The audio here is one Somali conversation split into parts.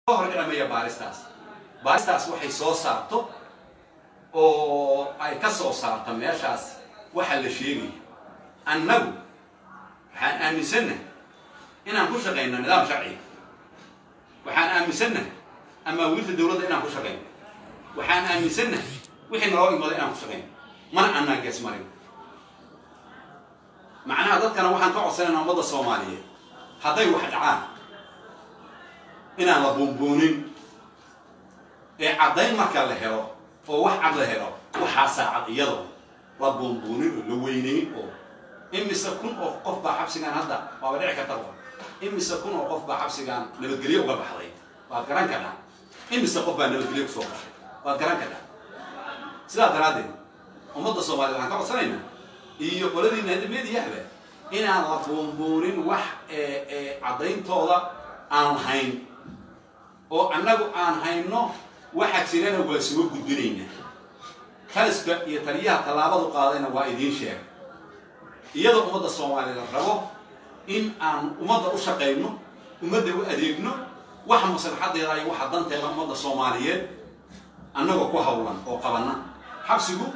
horgaramaya baaristaas baaristaas waxay soo saarto oo ay ka soo saarto meeshaas waxa la sheegaya annagu waxaan aaminsannahay inaan ku shaqayno nidaam sharciga waxaan aaminsannahay amaawiilta dawladda inaan ku shaqayno waxaan aaminsannahay wixii naloo imada inaan ku shaqayno mana annaan gees marin macnaha dadkana waxaan ka codsanayna ummadda soomaaliyeed hadday wax dhacaan inaan la buunbuunin ee caddayn marka la helo oo wax cad la helo waxaa saacad iyadoo la buunbuunin oo la weynayn oo imise kun oo qof baa xabsigaan hadda waaba dhici karta imise kun oo qof baa xabsigaan nabadgelyo uga baxday waad garan kadhaa imise qof baa nabadgelyo kusoo baxay waad garan kadhaa sidaa daraaddeed ummadda soomaaliyed waxaan ka codsanaynaa iyo qoladiina hadamediyahba inaan la buunbuunin wax caddayntooda aan lahayn oo annagu aan hayno waxa jirana waa soo gudbinaynaa kaliska iyo taliyaha tallaabadu qaadayna waa idiin sheega iyadoo ummadda soomaaliyeed rabo in aan ummadda u shaqayno ummadda u adeegno waxa maslaxadeeda iyo waxa danteeda ummadda soomaaliyeed annagoo ku hawlan oo qabanna xabsigu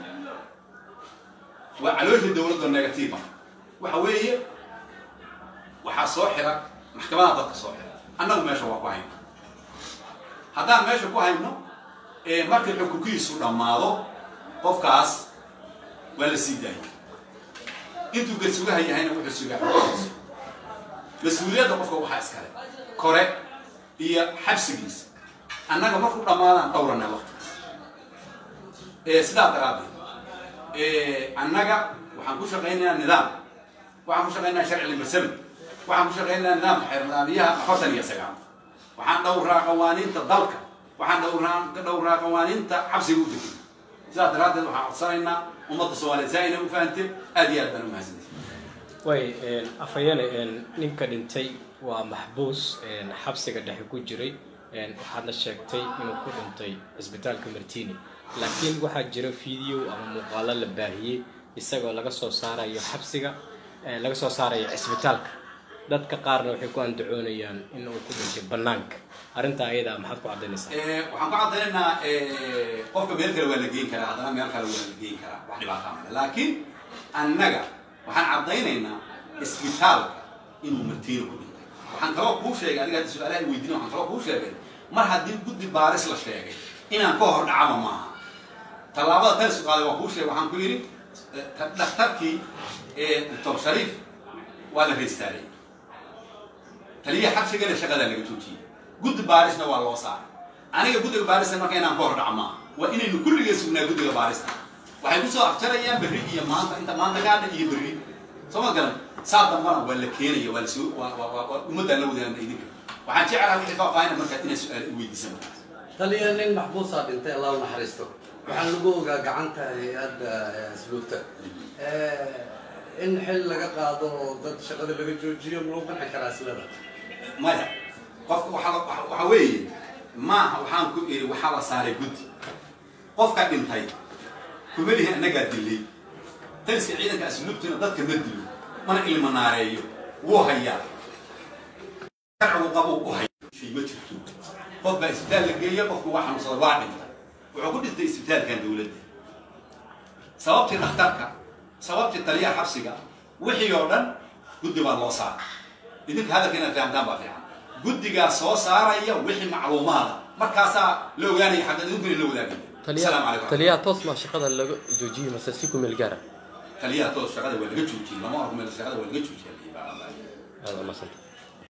waa caloosha dawladda negatiiva waxa weeye waxaa soo xira maxkamadaha dadka soo xira annagu meesha waa ku hayno haddaan meesha ku hayno markii xukunkiisu dhammaado qofkaas waa la sii daayay intuu garsugaha yahayna wuxuu sugaa mas-uuliyadda qofka waxaa iskale kore iyo xabsigiisa annaga markuu dhammaadaan dhowrana waqtigaas sidaa daraaddeed annaga waxaan ku shaqaynayaa nidaam waxaan ku shaqaynayaa sharci limasami waxaan ku shaqaynayaa nidaamka xeer nidaamiyaha afartan iyo sagaal waxaan dhowraa qawaaniinta dalka waxaan dhowraa dhowraa qawaaniinta xabsiga u degay sidaas daraaddeed waxaan codsanaynaa ummadda soomaaliyeed saa inay u fahamteen aad iyo aad baan u mahadsantahay way afhayeene ninka dhintay waa maxbuus xabsiga dhexe ku jiray waxaadna sheegtay inuu ku dhintay cisbitaalka martini laakiin waxaa jira video ama muuqaalo la baahiyey isagoo laga soo saarayo xabsiga laga soo saarayo cisbitaalka dadka qaarna waxay ku andacoonayaan in uu ku dhintay banaanka arrintaa ayadaa maxaad ku caddaynaysaa waxaan ku caddaynaynaa qofka meel kale waa la geyn karaa haddana meel kale waa la geyn karaa wax dhibaataa male laakiin annaga waxaan caddaynaynaa isbitaalka inuu martiina ku dhintay waxaan kaloo kuu sheegay adiga hadda su-aalaha weydiina waxaan kaloo kuu sheegay mar haddii guddi baaris la sheegay inaan ka hor dhacaba maaha tallaabada talisu qaaday waa kuu sheegay waxaan ku yidhi dhakhtarkii doctor shariif waa la reystaalay taliyaha xabsigana shaqadaa laga joojiyey guddi baarisna waa loo saaray aniga guddiga baarista marka inaan ka hor dhaco maaha waa inaynu kulligee sugnaa guddiga baarista waxay kusoo afjarayaan berri iyo maanta inta maanta gaadha iyo berri soo ma garan saa dambana waa la keenaya waa lasoo waa ummaddaan la wadaana idinka waxaan jeclaha wixii faahfaahina markaad inaad su-aal i weydiisan taliya nin maxbuusaa dhintay allah u naxariisto waxaa lagu ogaa gacanta hay-adda asluubta in xil laga qaado oo dad shaqada laga joojiyo malagu qanci karaa silada maya qofka waxaa waxa weeye maaha waxaan ku iri waxaa la saaray guddi qofka dhintay kuma lihi annagaa dilay taliska ciidanka asluubtina dadka ma dilo mana ilma naareeyo wuu hayaa sharcigu qabu u haya shay ma jirto qof baa isbitaal la geeya qofku waa xanuunsada waa dhintay wuxuu ku dhintay isbitaalkan dawladda sababtii dhakhtarka sababtii taliyaha xabsiga wixii oo dhan guddi baa loo saaray idinka hadalka inaad fahamtaan baa fiican guddigaa soo saaraya wixii macluumaada markaasaa la ogaanaya xagga idinkuna la wadaagaya asalaamu calaykum taliyaha toos maa shaqada laga joojiyey mase si ku meel gaara taliyaha toos shaqada waa laga joojiyey lama arko meel shaqada waa laga joojiyay aad u mahadsantahay